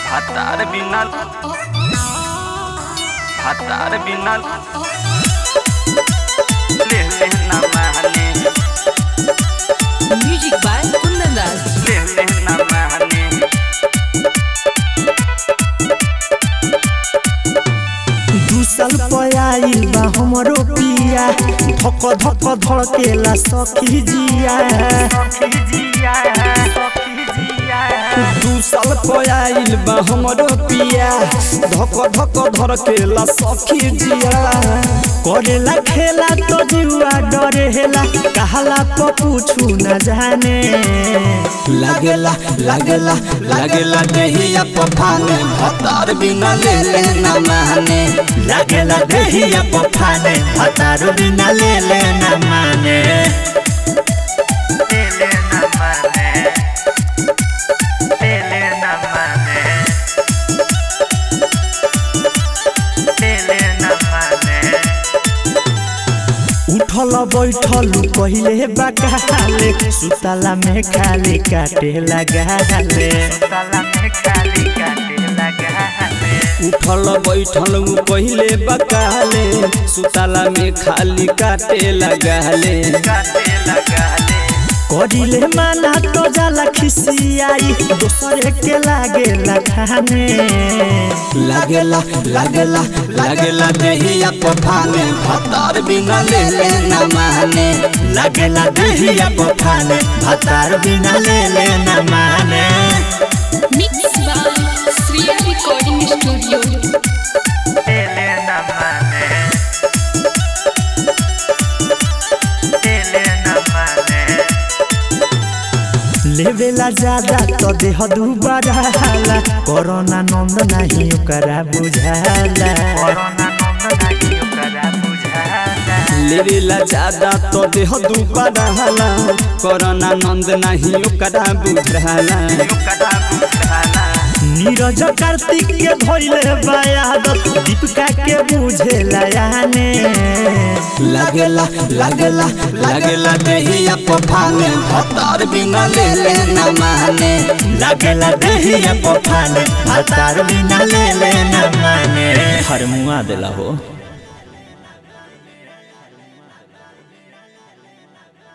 হাতার বিনাল হাতার বিনাল লে লে না মাহানে Music by Kundan Das. লে লে না মাহানে दू साल पयाइल बा हमरो पिया धक धक धड़केला सखी जिया दू साल पयाइल बा हमरो पिया धक धक धड़केला सखी जिया करेला खेला तो जुआ डरेला कहला तो पूछू न जाने लागेला लागेला लागेला देहिया पफाने भतार बिना ले ले ना माने लागेला देहिया पफाने हतारो बिना ले ले न माने লে লে না মানে লে লে না মানে লে লে না মানে उठल बैठल पहिले बकाले सुतला में खाली काटे लगाले ताला में खाली काटे लगा है उठल बैठल उ पहिले बकाले सुताला में खाली काटे लगाले काटे लगा ले करिले माना तो जाला खिसियाई दोसरे के लागे लगाने लागेला लागेला लागेला देहिया पफाने भतार बिना ले ले ना माने लागेला देहिया पफाने भतार बिना ले ले न माने Mixed by Sriya Recording Studio. ले ले ना माने ले ले ना माने लेवेला ज्यादा तो देह दुबारा हाला कोरोना नंद नहीं ओकरा बुझाला कोरोना नंद नहीं ओकरा बुझाला लेवेला ज्यादा तो देह दुबारा कोरोना नंद नहीं ओकरा बुझाला ओकरा बुझाला नीरज कार्तिक के धोइले बायादत दीपिका के बुझेला याने लागेला लागेला लागेला देहिया पफाने भतार बिना ले ले ना माने लागेला देहिया पफाने हतार बिना ले ले न माने हर मुआ देला हो